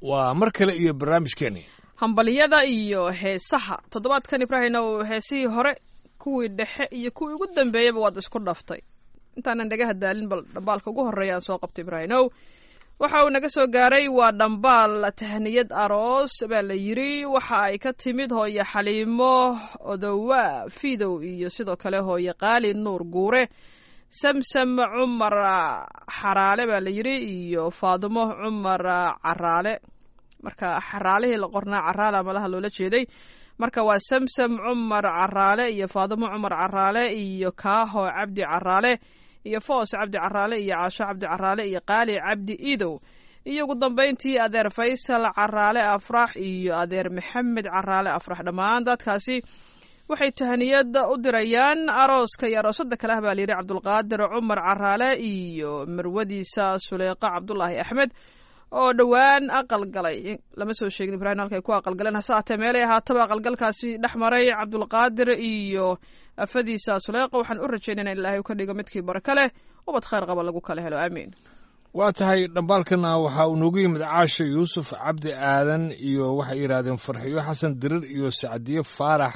waa mar kale iyo barnaamijkeeni hambaliyada iyo heesaha toddobaadkan ibraahinow heesihii hore kuwii dhexe iyo kuwii ugu dambeeyaba waad isku dhaftay intaanan dhagaha daalin bal dhambaalka ugu horreeya aan soo qabtay ibraahinow waxa uu naga soo gaaray waa dhambaal tahniyad aroos baa la yiri waxa ay ka timid hooye xaliimo odowa fidow iyo sidoo kale hooye qaali nuur guure samsam cumar xaraale baa la yiri iyo faadimo cumar caraale marka xaraalihii la qornaa caraala malaha loola jeeday marka waa samsam cumar caraale iyo faadimo cumar caraale iyo kaaho cabdi caraale iyo foos cabdi caraale iyo caasho cabdi caraale iyo qaali cabdi idow iyo ugu dambeyntii adeer faysal caraale afrax iyo adeer maxamed caraale afrax dhammaan dadkaasi waxay tahaniyad u dirayaan arooska iyo aroosada kale ah baa layidhi cabdulqaadir cumar caraale iyo marwadiisa suleyqa cabdulaahi axmed oo dhowaan aqal galay lama soo sheegin ibrahim halkay ku aqalgaleen hase haatee meelay ahaataba aqalgalkaasi dhex maray cabdulqaadir iyo afadiisa suleyqa waxaan u rajaynayna in ilaahay u ka dhigo midkii baraka leh ubad khayr qaba lagu kala helo aamiin waa tahay dhambaalkana waxaa uu noogu yimid caasha yuusuf cabdi aadan iyo waxay yidhaahdeen farxiyo xasan dirir iyo sacdiye faarax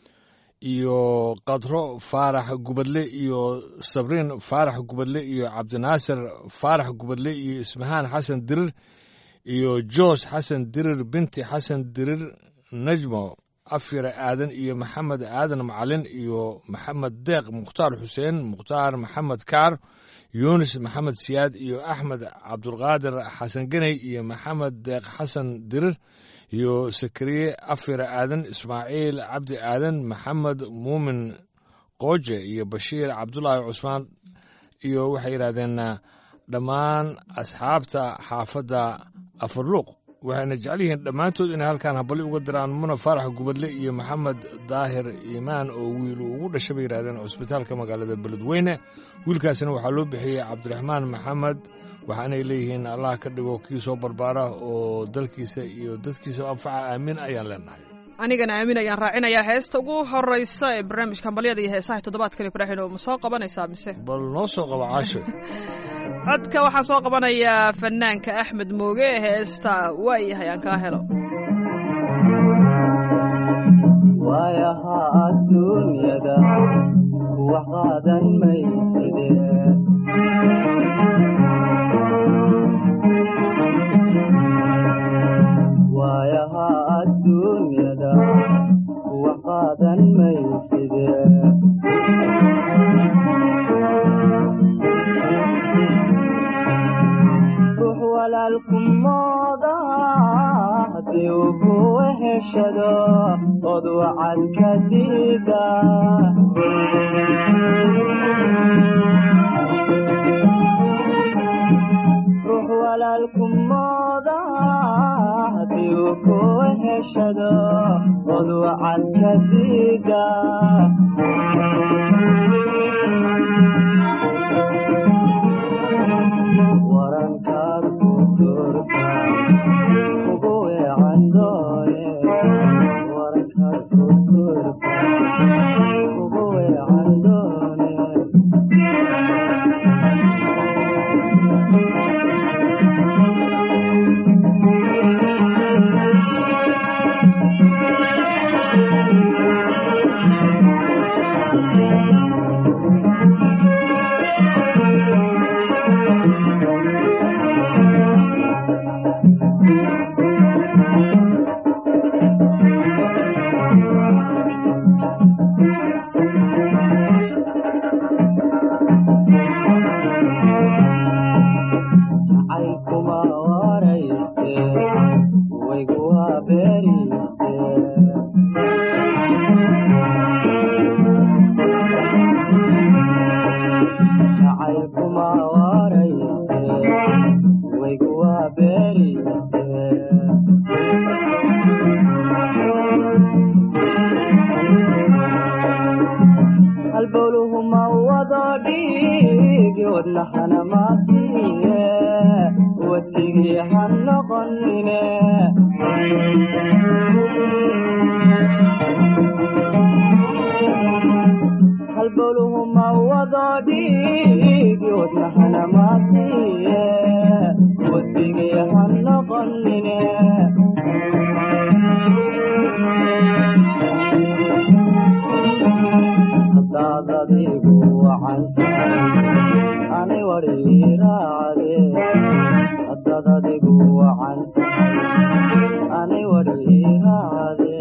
iyo kadro faarax gubadle iyo sabriin faarax gubadle iyo cabdinaasir faarax gubadle iyo ismahaan xasan dirir iyo joos xasan dirir binti xasan dirir najmo afyare aadan iyo maxamed aadan macalin iyo maxamed deeq mukhtaar xuseen mukhtaar maxamed kaar yunis maxamed siyaad iyo axmed cabdulqaadir xasan geney iyo maxamed deeq xasan dirir iyo sakariye afyare aadan ismaaciil cabdi aadan maxamed muumin qooje iyo bashiir cabdulaahi cusmaan iyo waxay yidhahdeen dhammaan asxaabta xaafadda afarluuq waxayna jecel yihiin dhammaantood inay halkaan habali uga diraan muna faarax gubadle iyo maxamed daahir iimaan oo wiil uu ugu dhashay bay yidhahdeen cusbitaalka magaalada beledweyne wiilkaasina waxaa loo bixiyey cabdiraxmaan maxamed waxaanay leeyihiin allah ka dhigo kii soo barbaara oo dalkiisa iyo dadkiisa anfaca aamin ayaan leenahay anigana aamin ayaan raacinayaa heesta ugu horeysa ee barnaamijka hambalyada iyo heesaha toddobaadkan ibraahim oo ma soo qabanaysaa mise bal noo soo qabo caasho codka waxaan soo qabanayaa fanaanka axmed mooge heesta waayahay aan kaa helo waayaha adduunyada wax qaadan mayside waayaha adduunyada wax qaadan mayside ruux walaalku mooda haddii uu kuwa heshado od wacad ka diida ruux walaalku mooda haddii uu kuwa heshado od wacad ka diida warankaad ku durka ugu weecan doone warankaad ku durka ugu weecan doone jacaylkuma warayste waygu waa beeriste jacaylkuma warayste waygu waa beeriste halbowluhuma wado dhiigi wadnahana maasiye wadigii ha noqonine halbowluhuma wado dhiigi wadnahana maasiye watigii ha noqonine hadaad adigu wacan tahay ani wadhiiraacde hadaad adigu wacan tahay ani wadhiiraacde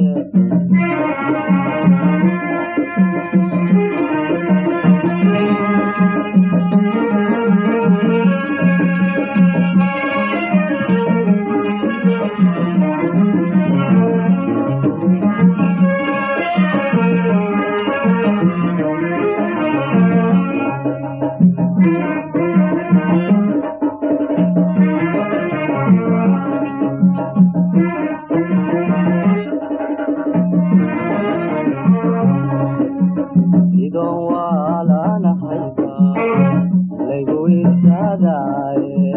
sidon waalanahayba laygu isadaaye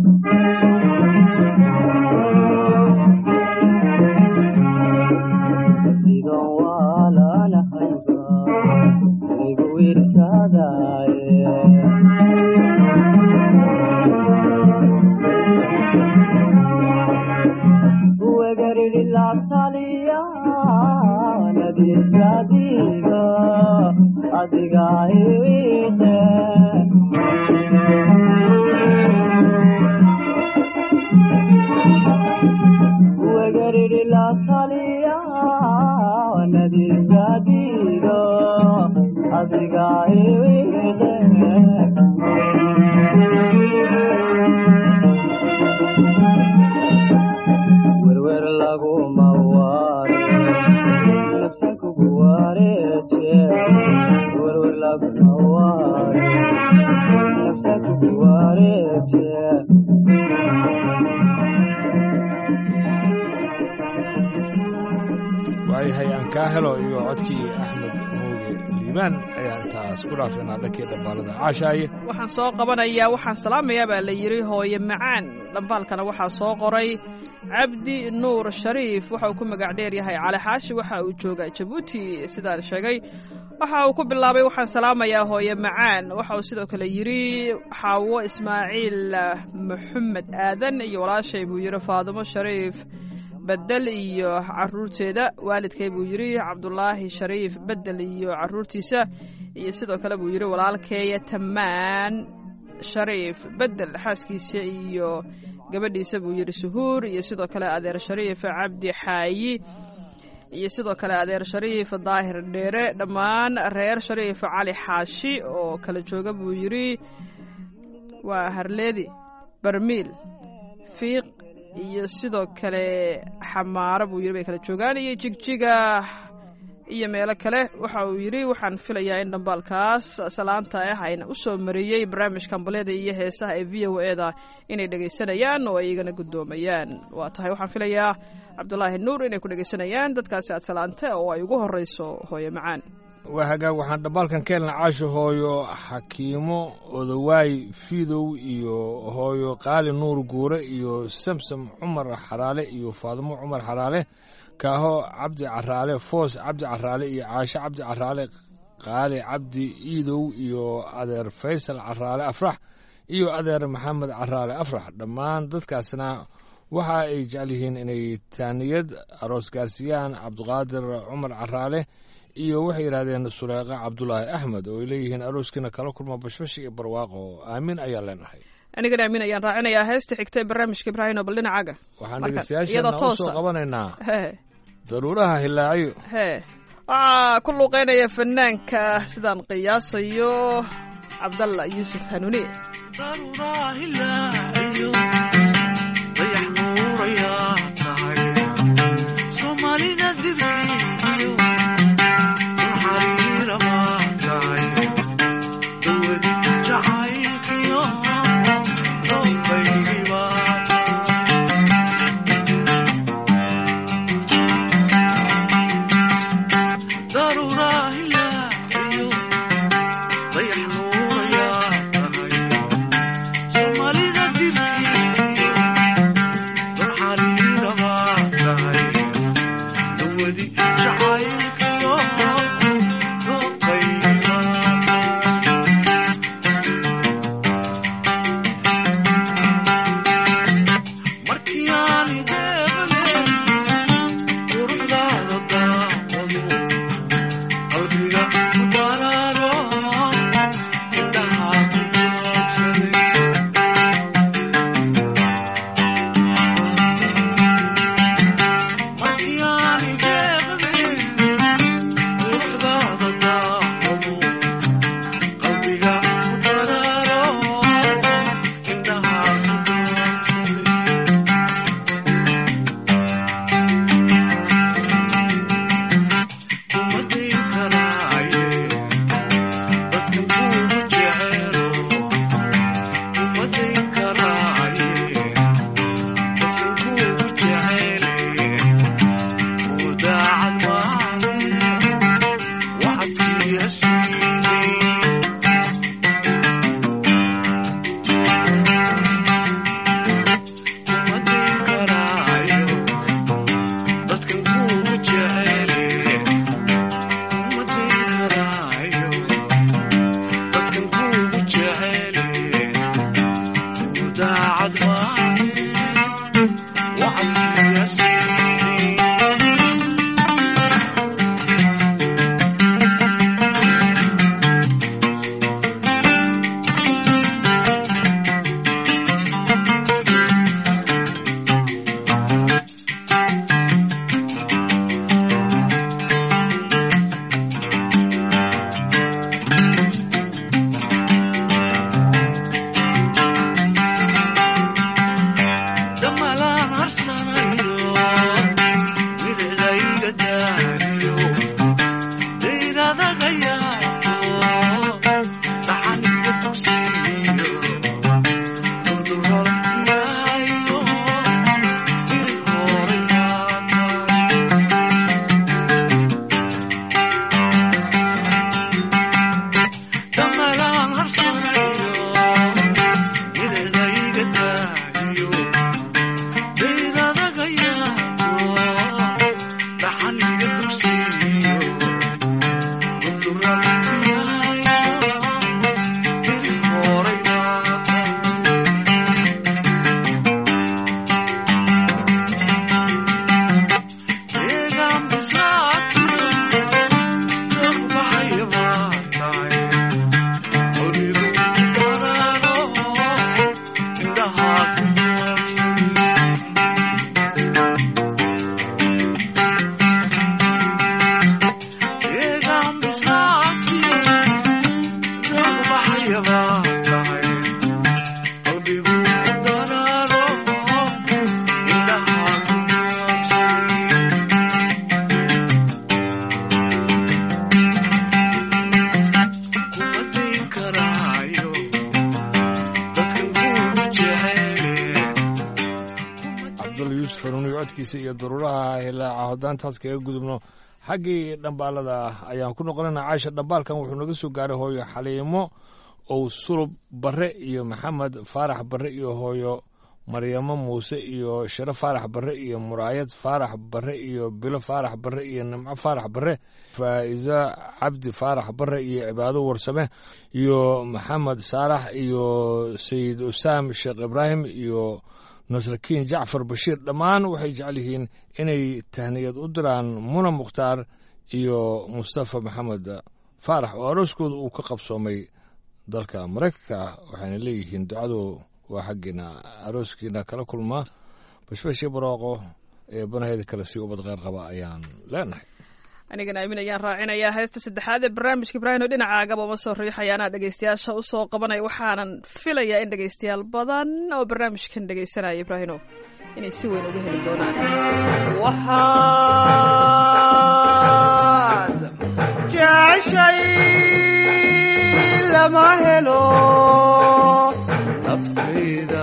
sidon waalanahayba laygu irsadaaye wegaridhilataliya nadiisadiga adiga iwiite wegaridhilataliya nadiisadiga adiga iwiite werwer laguma waare nafsan kugu wareeje werwer laguma waare nafsan kugu wareeje waayahay aan kaa helo iyo codkii axmed mooge liibaan ayaan intaas ku dhaafeenaa dhankii dhambaalada caashaaye waxaan soo qabanayaa waxaan salaamayaa baa la yidhi hooye macaan dhambaalkana waxaa soo qoray cabdi nuur shariif waxa uu ku magac dheer yahay cali xaashi waxa uu joogaa jabuuti sidaan sheegay waxa uu ku bilaabay waxaan salaamayaa hooye macaan waxa uu sidoo kale yidhi xaawo ismaaciil maxamed aadan iyo walaashay buu yidhi faadumo shariif bedel iyo caruurteeda waalidkay buu yidhi cabdulaahi shariif bedel iyo caruurtiisa iyo sidoo kale buu yidhi walaalkeeya tamaan shariif bedel xaaskiisa iyo gabadhiisa buu yidhi suhuur iyo sidoo kale adeer shariif cabdi xaayi iyo sidoo kale adeer shariif daahir dheere dhammaan reer shariif cali xaashi oo kala jooga buu yidhi waa harleedi barmiil fiiq iyo sidoo kale xamaaro buu yidhi bay kala joogaan iyo jigjiga iyo meelo kale waxa uu yidhi waxaan filayaa in dhambaalkaas salaanta ah ayna u soo mariyey barnaamijka ambaleda iyo heesaha ee v o eda inay dhegaysanayaan oo ay igana guddoomayaan waa tahay waxaan filayaa cabdulaahi nuur inay ku dhegaysanayaan dadkaasi aad salaanta oo ay ugu horreyso hooye macaan waa hagaag waxaan dhambaalkan ka helna caasho hooyo xakiimo odawaay fiidow iyo hooyo qaali nuur guure iyo samsam cumar xaraale iyo faadumo cumar xaraale kaaho cabdi caraale foos cabdi caraale iyo caasho cabdi caraale qaali cabdi iidow iyo adeer faysal caraale afrax iyo adeer maxamed caraale afrax dhammaan dadkaasna waxa ay jecel yihiin inay taaniyad aroos gaarsiiyaan cabdiqaadir cumar caraale iyo waxay yidhahdeen suleeqa cabdulaahi axmed oo ay leeyihiin arooskiina kala kulma bashbash iyo barwaaqo aamin ayaan leenahay anigana aamin ayaan raacinayaa heesta xigta ee barnaamijka ibraahim oo bal dhinacaaga waxaan Marka, dhegeystayaasheena iyadoo u toosa. soo qabanaynaa hee daruuraha hilaaciyo hee waxaa ku luuqeynaya fanaanka sidaan qiyaasayo cabdalla yuusuf hanuuniye daruraahilaaiyo dayax nuurayaa tahay soomaalida dirkiiyo dulxariira baa tahay dawadi jacaylkiyo doobaygii baa tahay daruraahilaaiyo dayax nuurayaa tahay soomaalida dir codkiisa iyo daruuraha hilaaca haddaan taas kaga gudubno xaggii dhambaalada ayaan ku noqonayna caasha dhambaalkan wuxuu naga soo gaaray hooyo xaliimo ow sulub barre iyo maxamed faarax barre iyo hooyo maryamo muuse iyo shiro faarax barre iyo muraayad faarax barre iyo bilo faarax barre iyo nimco faarax barre faa'iza cabdi faarax barre iyo cibaado warsame iyo maxamed saalax iyo sayid usaam sheekh ibraahim iyo nasrakiin jacfar bashiir dhammaan waxay jecel yihiin inay tahniyad u diraan muna mukhtaar iyo mustafa maxamed faarax oo arooskooda uu ka qabsoomay dalka maraykanka waxayna leeyihiin ducadu waa xaggiina arooskiina kala kulmaa bashbashii barooqo ee banaheeda kale sii ubad qeyr qaba ayaan leenahay anigana aamin ayaan raacinayaa heesta saddexaad ee barnaamijka ibraahim oo dhinacaagaba uma soo riixaya anaa dhegaystayaasha u soo qabanaya waxaanan filayaa in dhegaystayaal badan oo barnaamijkan dhegaysanaya ibraahimo inay si weyn uga heli doonaan waxaad jeceshay lama helo naftayda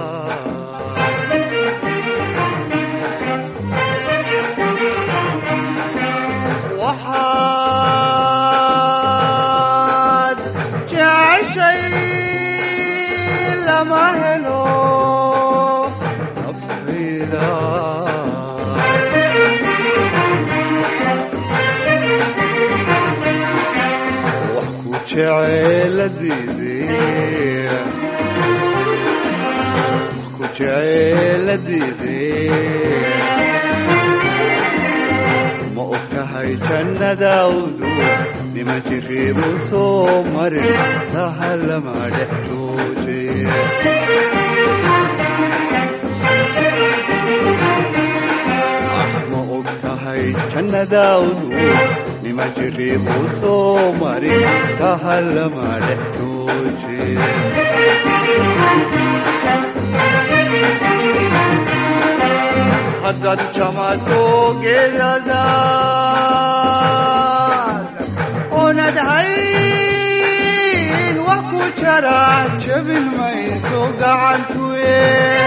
waxaad jeceshay lama helo naftayda wax ku jeceeladiide wax ku jecela diidee ma og tahay jannadawdu nima jiriibu soo marin sahalama dhex joojee ma og tahay jannadawdu nima jiriibu soo marin sahalama dhex joojee haddaad jamato geedadaad oonad hayn wax ku jara jabin mayso gacantuye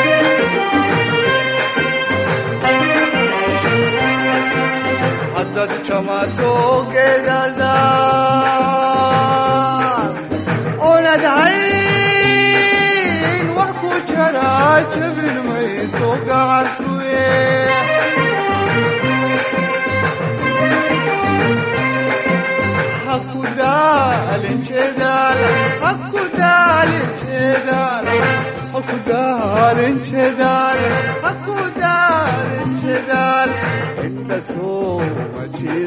haddaad jamato geedadaad oonad hayn wax ku jara jabin mayso gacantuye hakudaalin jeedaal hakudaalin jeedaal hakudaalin jeedaal hakudaalin jeedaal inda sooma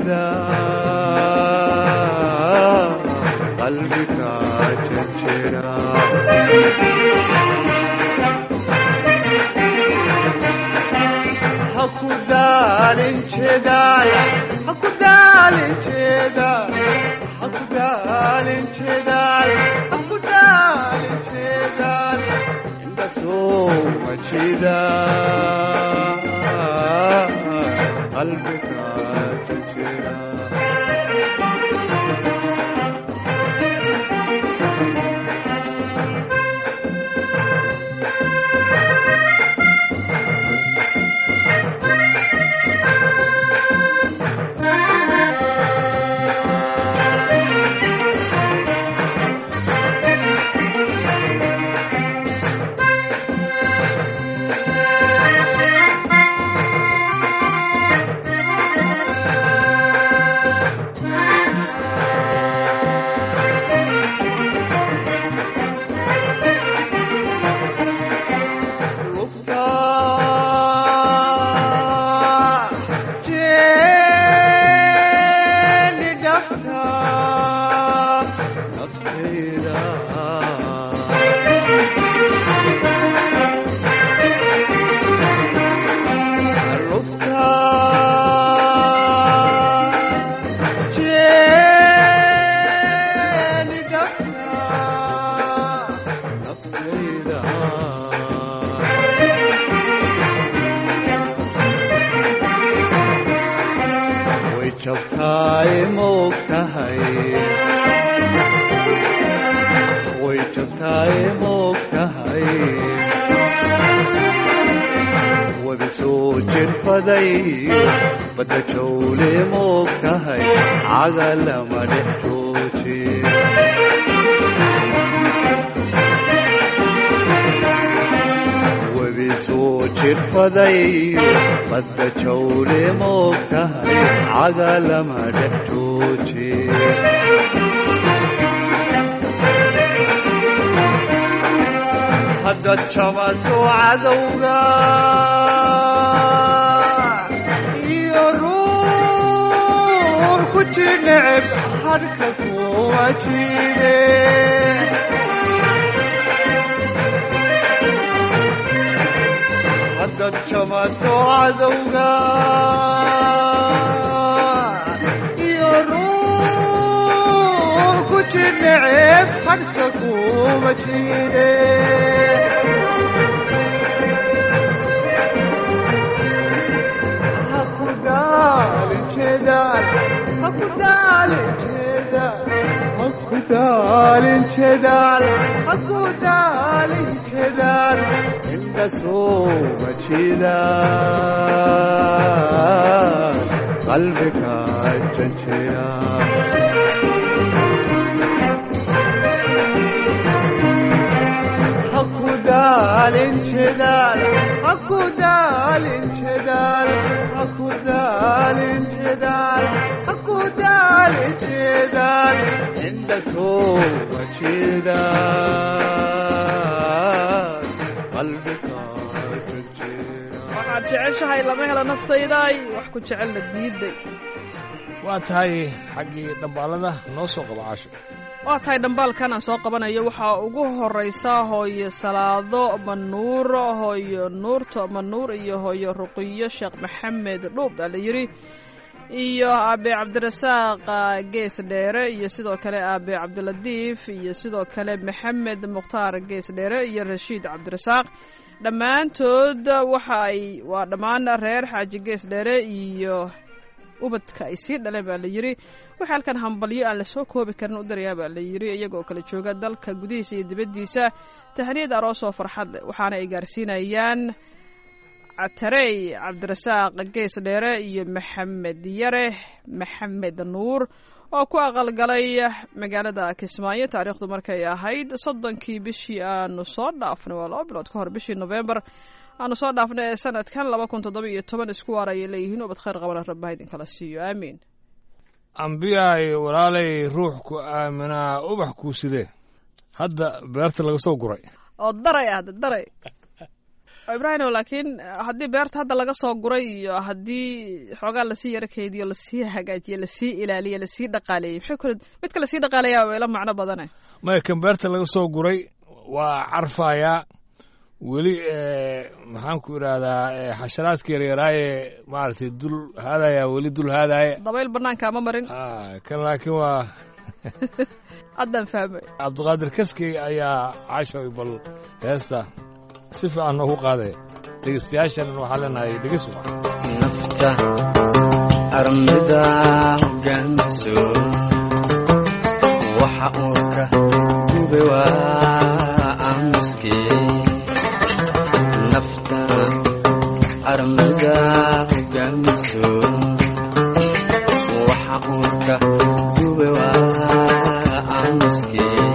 jeedaa qalbiga jejera hakudaalin jeedaal hakudaalin jeedaal hakudaalin jeedaal hakudaalin jeedaal inda sooma jeedaa qalbiga jejera lugta jeeni dhafta naftayda lugta jeeni dhafta naftayda way jabtaay moog tahay way jabtaay moog tahay wada soo jirfaday badda jawle moog tahay cagalama dhex jooje wadi soo jirfaday badda jawle moog tahay cagalama dhex jooje haddaad jabato cadowga iyo ruur ku jineceb hadhka kuwa jide haddaad jabato cadowga iyo ruur ku jineceb hadhka kuwa jide hakudaalin jeedaal hakudaalin jeedaal hakudaalin jeedaal hakudaalin jeedaal inda sooma jeedaal qalbiga janjeera hakudaalin jeedaal hakudaalin jeedaal hakudaalin jeedaal hakudaalin jeedaal inda sooma jeedaal qalbiga waxaad jeceshahay lama helo naftayday wax ku jecelna diiday waa tahay xaggii dhambaalada noo soo qaba caasho waa tahay dhambaalkan aan soo qabanayo waxaa ugu horeysa hooyo salaado manuur hooyo nuurto manuur iyo hooyo ruqiyo sheekh maxamed dhuub baa la yidhi iyo aabe cabdirasaaq gees dheere iyo sidoo kale aabe cabdilatiif iyo sidoo kale maxamed mukhtaar gees dheere iyo rashiid cabdirasaaq dhammaantood waxa ay waa dhammaan reer xaaji gees dheere iyo ubadka ay sii dhaleen baa la yidhi waxaa halkan hambalyo aan lasoo koobi karin u darayaa baa la yidhi iyagoo kala jooga dalka gudihiisa iyo dibaddiisa tahniyad aroos oo farxad leh waxaana ay gaarsiinayaan catarey cabdirasaaq gees dheere iyo maxamed yare maxamed nuur oo ku aqalgalay magaalada kismaayo taariikhdu markay ahayd soddonkii bishii aanu soo dhaafnay waa laba bilood ka hor bishii novembar aanu soo dhaafnay ee sanadkan laba kun toddoba iyo toban isku waar ayay leeyihiin ubad khayr qabana rabbaha idinkala siiyo aamiin ambiyaay walaalay ruux ku aaminaa ubax kuu sidee hadda beerta laga soo guray oo daray ah daray ibraahimo laakiin haddii beerta hadda laga soo guray iyo haddii xoogaa lasii yaro keydiyo lasii hagaajiyo lasii ilaaliyo lasii dhaqaaleeyey maxay kule midka lasii dhaqaaleeyaa waa ila macno badane maya kan beerta laga soo guray waa carfayaa weli maxaan ku idhaahdaa xasharaadka yaryaraaye maaragtay dul haadaya weli dul haadaaye dabayl banaanka ma marin kan laakiin waa haddaan fahmay cabdiqaadir kaskey ayaa cashoy bal heesta si fiican noogu qaadaya dhegeystayaashanan waxaa leenahay dhegeys nafta armida hogaamiso waxa uu ka gube waa aamuskii nafta armida hogaamiso waxa uu ka gube waa aamuskii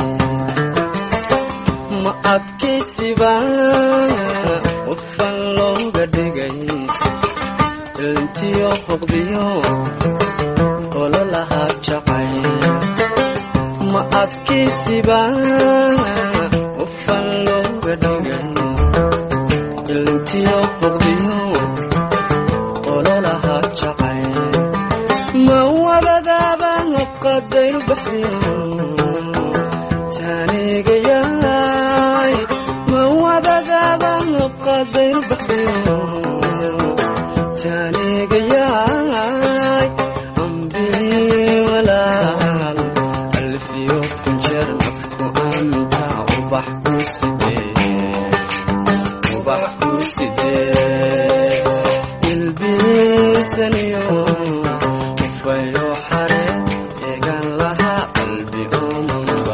ma adkaysiba qofan looga dhigay ilintiyo hoqdiyo ololahaa jacay ma adkaysiba qofan looga dhigay ilintiyo hoqdiyo ololahaa jacay ma wabadaaba qadayru baxdiyo taanigayaay ma wabadaaba qadayru baxdiyo taanigayaay ambii walaal alfiyo kunjeer nafku anta ubax ku sidee ubax ku sidee ilbiisaniyo ufayo xare eegan lahaa qalbi omanba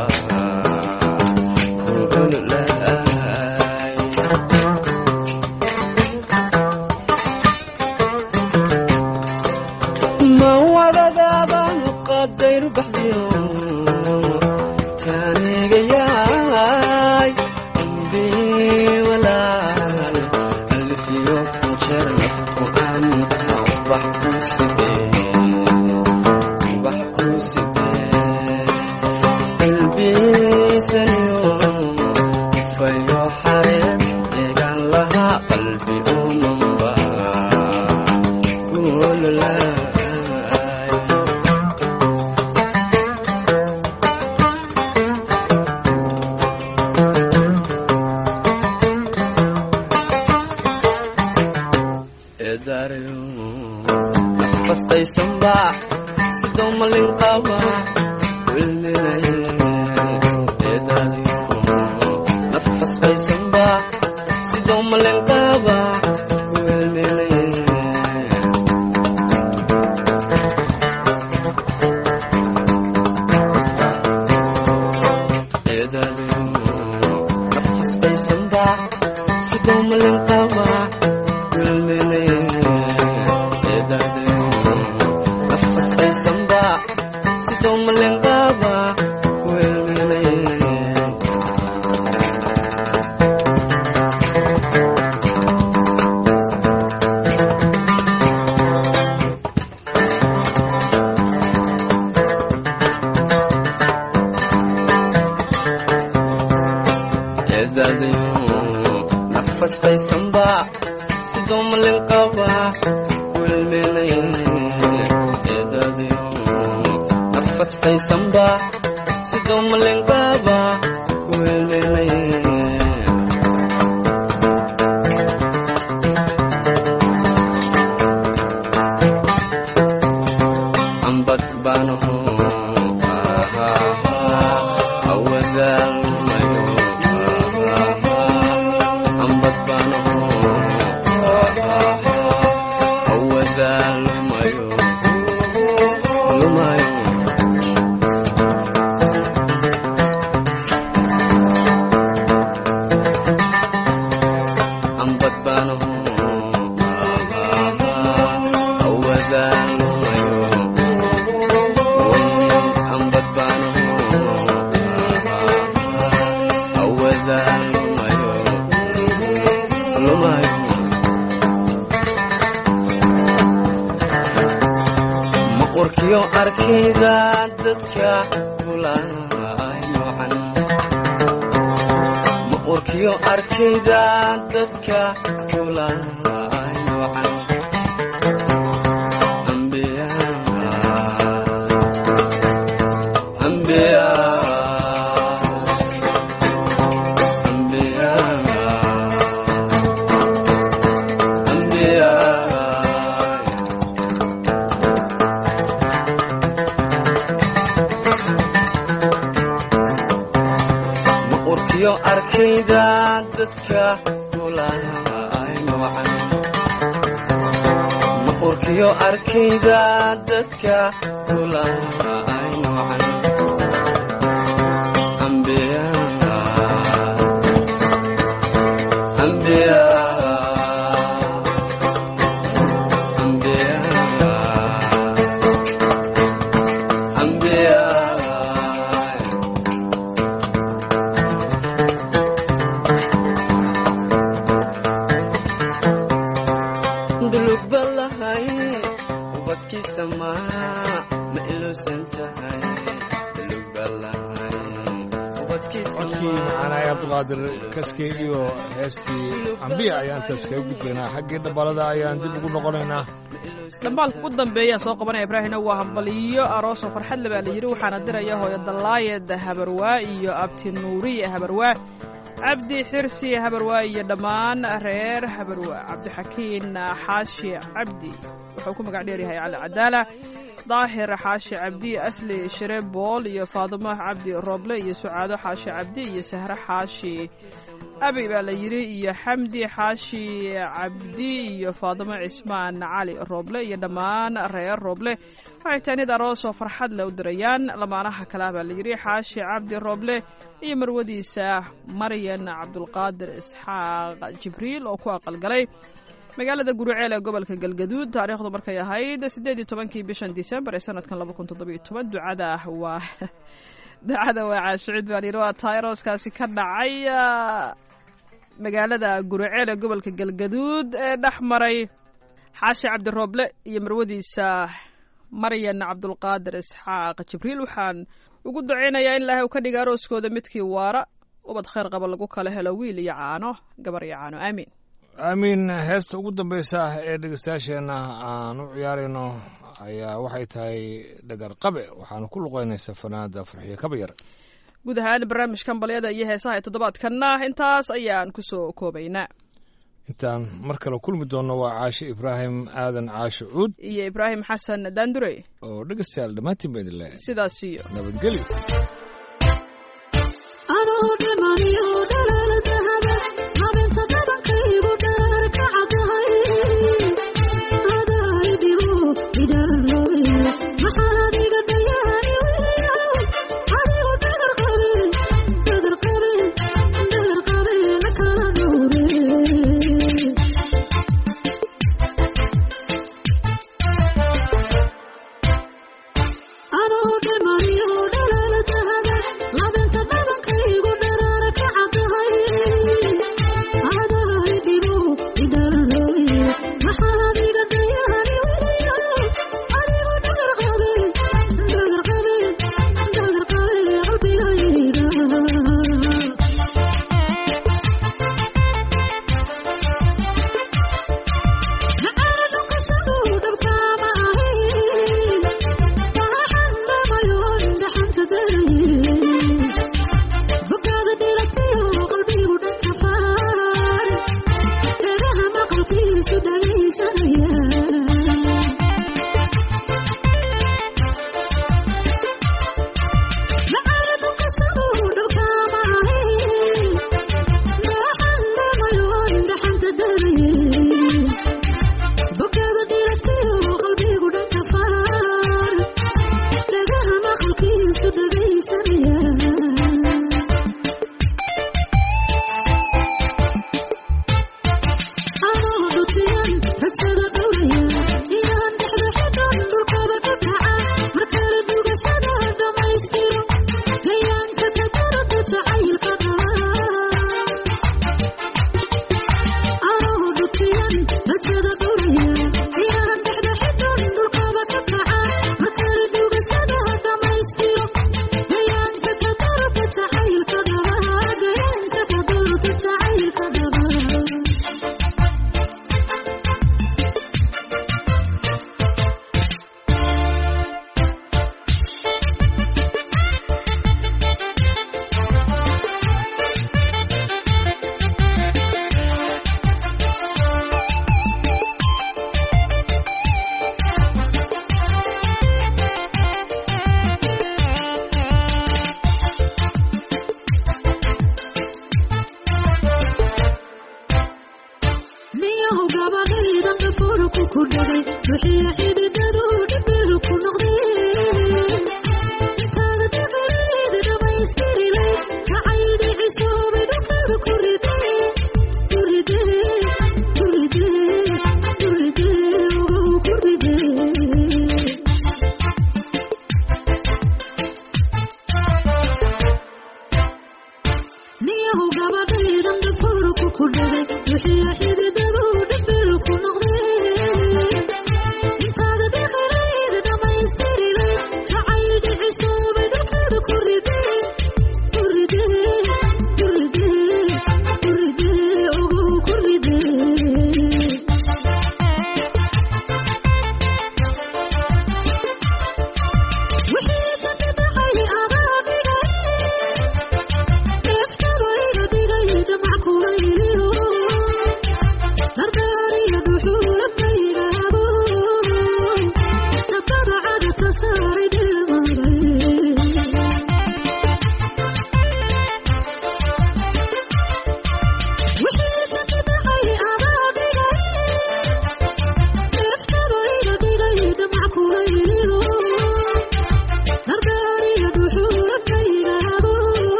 kuululaay ma wadadaabaan qadayru baxdiyo taanigayaay ambii walaal alfiyo kunjeer nafku anta ubax ku sidee ubax ku sidee qalbiisaniyo fayo xareen eegan lahaa qalbi umanba kuululaay eedaarayo nafastaysanba sidoo malin qaba wilminaye eedaarayo nafastaysanba sidoo malin qaba wilminaye eedaarayo nafastaysanba sidoo malin qaba sidoo malin qaba nafas baysanba sidoo malin qaba welmeelay eedadiyo nafastaysanba sidoo malin qaba welmeelay ambad baanaho awadaalmayo ambad baanaho awadaalmayo lumayo ambad baanaho awadaalmayo ambad baanaho awadaalmayo lumayo maqurkiyo arkayda dadka kulay noocan maqurkiyo arkayda dadka kulay noocan ambiya ambiya ambiya ambiya ma urkiyo arkayda dadka kulay noocan ma urkiyo arkayda dadka kulay noocan ambiya ambiya ambiya ambiya dulug balahay ubadkiisa ma ma iluusan tahay dulug balahay ubadkiisa codkii macaanaay cabdiqaadir kaskey iyo heestii ambiya ayaan taas kaga gudbaynaa xaggii dhabalada ayaan dib ugu noqonaynaa dhambaalka ugu dambeeyaan soo qabanaya ibraahimna waa hambaliyo aroosoo farxadle baa la yidhi waxaana diraya hooyo dallaayed habarwaa iyo abti nuuriye habarwaa cabdi xirsi habarwaa iyo dhammaan reer habarwaa cabdixakiin xaashi cabdi wuxuu ku magac dheer yahay cali cadaala daahir xaashi cabdi asli shire bool iyo faadumo cabdi rooble iyo sucaado xaashi cabdi iyo sahre xaashi abi baa la yidhi iyo xamdi xaashi cabdi iyo faadumo cismaan cali rooble iyo dhammaan reer rooble waxay taanid aroos oo farxad le u dirayaan lamaanaha kale ah baa la yidhi xaashi cabdi rooble iyo marwadiisa maryan cabdulqaadir isxaaq jibriil oo ku aqalgalay magaalada guruceel ee gobolka galgaduud taariikhdu markay ahayd siddeed iyo tobankii bishan disembar ee sanadkan laba kun toddoba iyo toban ducada waa ducada waa caashucid baa layidhi waa tairoskaasi ka dhacay magaalada guruceel ee gobolka galgaduud ee dhex maray xaashi cabdirooble iyo marwadiisa maryan cabdulqaadir isxaaq jibriil waxaan ugu ducaynayaa in ilaahay uu ka dhiga arooskooda midkii waara ubad khayr qaba lagu kala helo wiil iyo caano gabar iyo caano aamiin aamiin heesta ugu dambaysa ee dhegeystayaasheenna aan u ciyaarayno ayaa waxay tahay dhagar qabe waxaana ku luqeynaysa fanaada farxiyo kabayar guud ahaan barnaamijkan balyada iyo heesaha ee toddobaadkanna intaas ayaan kusoo koobaynaa intaan mar kale kulmi doonno waa caashe ibraahim aadan caashe cuud iyo ibraahim xasan daandurey oo dhegeystayaal dhammaantiin ba idin leh sidaas iyo nabadgelyo Labinta dhabankaygu dharar ka cadahay niyahu gabadhaydan dhafoorku ku dhagay wixii xididadu dhibiru ku noqdeen